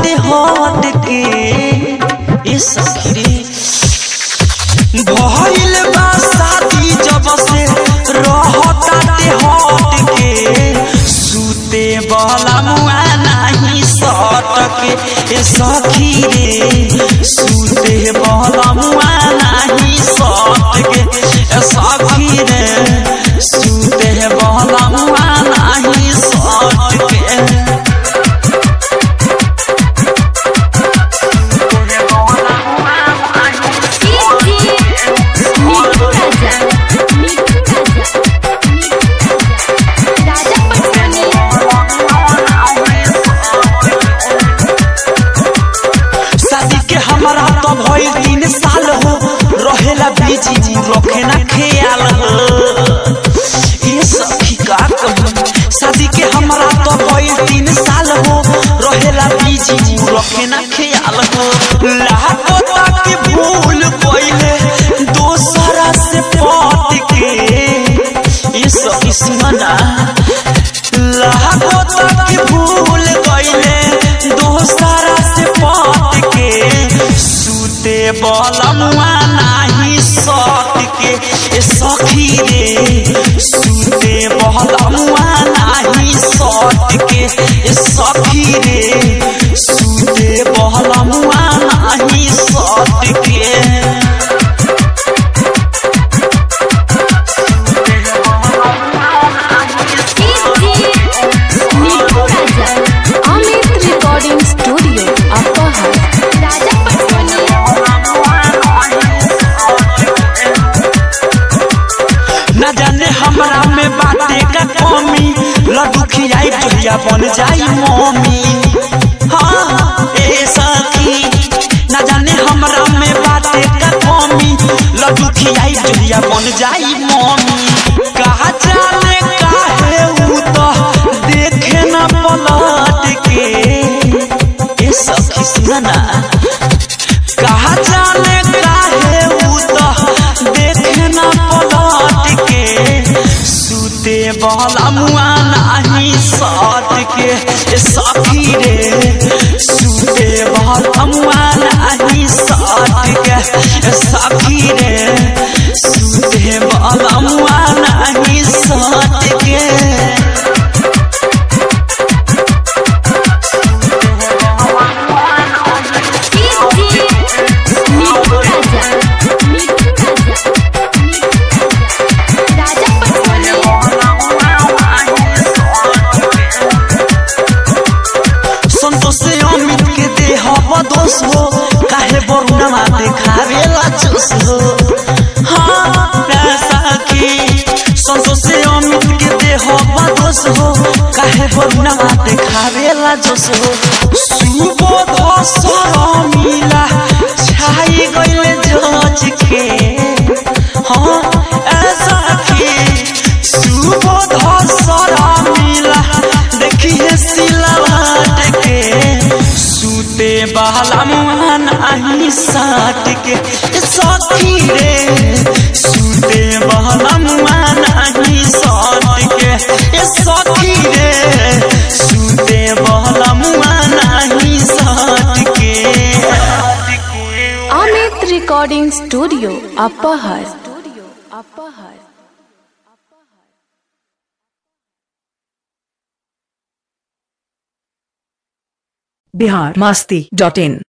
ताते हट के ए सखी रे भइल बा शादी जब से रहताते हट के सूते वाला मुआ नाही सट के ए सखी रे सूते वाला मुआ नाही सट के ए सखी रे सूते वाला मुआ नाही सट के मिठू राजा मिठू राजा मिठू राजा राजा पटवानी शादी के हमारा तो भइल तीन साल हो रहेला बीजी रखे ना ख्याल हो ये सखी का कहूं शादी के हमारा तो भइल तीन साल हो रहेला बीजी रखे ना ख्याल हो लागो ताकि भूल गइले दोसरा से पट के ये सखी सुना लागो ताकि भूल गइले दोसरा से पट के सूते बलमुआ नाही सट के ए सखी रे सूते बलमुआ नाही सट के ए सखी रे सूते बलमुआ नाही सट के मिठू राजा अमित रिकॉर्डिंग स्टूडियो अपहर राजा पटवानी न जाने हमरा में बाटे का कमी लड्डू खियाई जोहिया बन जाई मम्मी हाँ ए सखी न जाने हमरा में बाटे का कमी लड्डू खियाई जोहिया बन जाई मम्मी कहा जाने काहे ऊ तो देखे न पलट के ए सखी सुना कहा जाने काहे ऊ तो देखे न पलट के सूते वाला मुआ नाही सट के ए सखी रे सूते वाला मुआ नाही सट के ए सखी रे सूते वाला मुआ नाही सट के मिठू राजा मिठू राजा मिठू राजा राजा पटवानी संतोष से अमित के देह बदोस हो काहे बरुणमा देखावेला चोस हो हाँ सखी संतोष से अमित के देह बदोस हो काहे बरुणमा देखावेला जोस हो सुबोध सरमिला छाई गइले जज के हाँ ऐसा की सुबोध सरमिला देखिए सिलवाट के सूते बहला मुहान आही साट के ए सखी रे सूते बहला मुहान आही साट के ए सखी रे सूते बहला मुहान आही साट के अमित रिकॉर्डिंग स्टूडियो अपहर अपहर बिहार मस्ती डॉट इन